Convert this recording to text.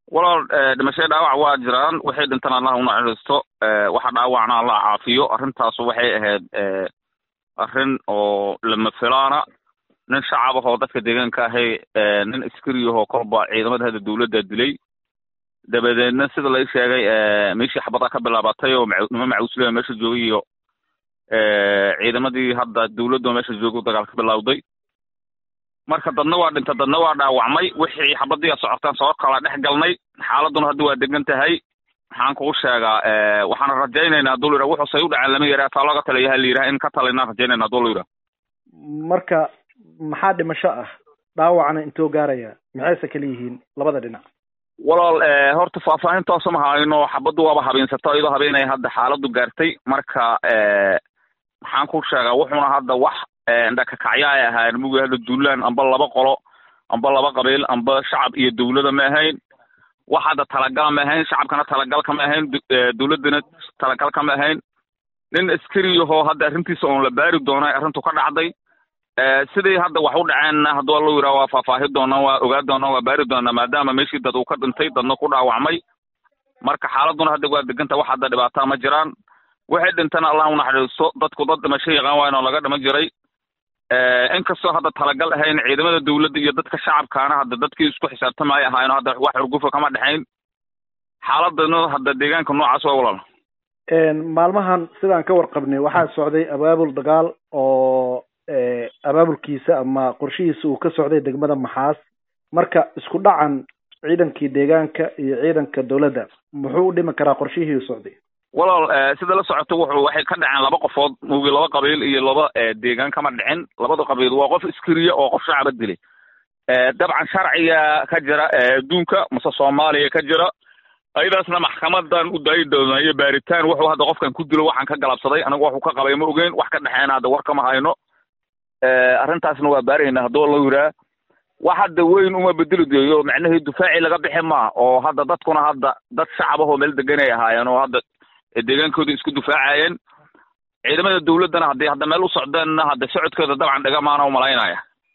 walaal dhimashay dhaawac waa jiraan waxay dhintaan allah unaxariisto waxa dhaawacna allah caafiyo arrintaas waxay ahayd arrin oo lama filaana nin shacab ah oo dadka deegaanka ahay nin askari ahoo kolba ciidamada hadda dawladda dilay dabadeedna sida lai sheegay meeshii xabada ka bilaabatay oo nimo macuusleha meesha joogay iyo ciidamadii hadda dawladda meesha joogay dagaal ka bilawday marka dadna waa dhinta dadna waa dhaawacmay wixii xabadii socotaan soo kala dhex galnay xaaladuna hadda waa degan tahay waxaan kugu sheegaa waxaana rajaynaynaa haduu la yidhaha wuxuusay u dhaceen lama yidhaha taa looga taliyaha la yidhaha in ka talinaan rajaynayna haduu la yidhaha marka maxaa dhimasho ah dhaawacna intoo gaaraya maxayse kala yihiin labada dhinac walaal horta faahfaahintaasa ma hayno xabaddu waaba habeensato iyadoo habeenaya hadda xaaladdu gaartay marka maxaan ku sheegaa wuxuuna hadda wax dhakakacya ay ahaayeen mugi hadda duulaan amba laba qolo amba laba qabiil amba shacab iyo dawlada ma ahayn wax hadda talagal ma ahayn shacabkana talagal kama ahayn dawladdana talagal kama ahayn nin askari ahoo hadda arrintiisa oon la baari doona arrintu ka dhacday sidii hadda wax u dhaceenna hadduu allo yidhaha waa faahfaahi doonaa waa ogaa doonaa waa baari doonaa maadaama meeshii dad uu ka dhintay dadna ku dhaawacmay marka xaaladuna hadda waa deganta wax hadda dhibaataa ma jiraan waxay dhintana allah unaxariisto dadku dad dhimasho yaqaan waa inoo laga dhiman jiray inkastoo hadda talagal ahayn ciidamada dawladda iyo dadka shacabkaana hadda dadkii isku xisaabtamaya ahaayno hadda wax xurgufa kama dhexayn xaaladana hadda deegaanka noocaas waa walaal maalmahan sidaan ka warqabnay waxaa socday abaabul dagaal oo abaabulkiisa ama qorshihiisa uu ka socday degmada maxaas marka isku dhacan ciidankii deegaanka iyo ciidanka dawladda muxuu u dhimi karaa qorshihii u socday walaal sida la socoto wuxuu waxay ka dhaceen laba qofood mugi laba qabiil iyo laba deegaan kama dhicin labada qabiil waa qof iskiriya oo qof shacaba dilay dabcan sharciga ka jira adduunka mase soomaaliya ka jira ayadaasna maxkamadan u daayi doonaa iyo baaritaan wuxuu hadda qofkan ku dilo waxaan ka galabsaday anigu waxuu ka qabay ma ogeyn wax ka dhexeena hadda war kama hayno arrintaasna waa baarayna hadduu la yiraa wax hadda weyn uma bedeli deeyo macnahii dufaaci laga bixi maa oo hadda dadkuna hadda dad shacab ahoo meel deganay ahaayeen oo hadda deegaankooda isku dufaacayeen ciidamada dawladdana hadday hadda meel u socdeenna hadda socodkooda dabcan dhigamaana umalaynaya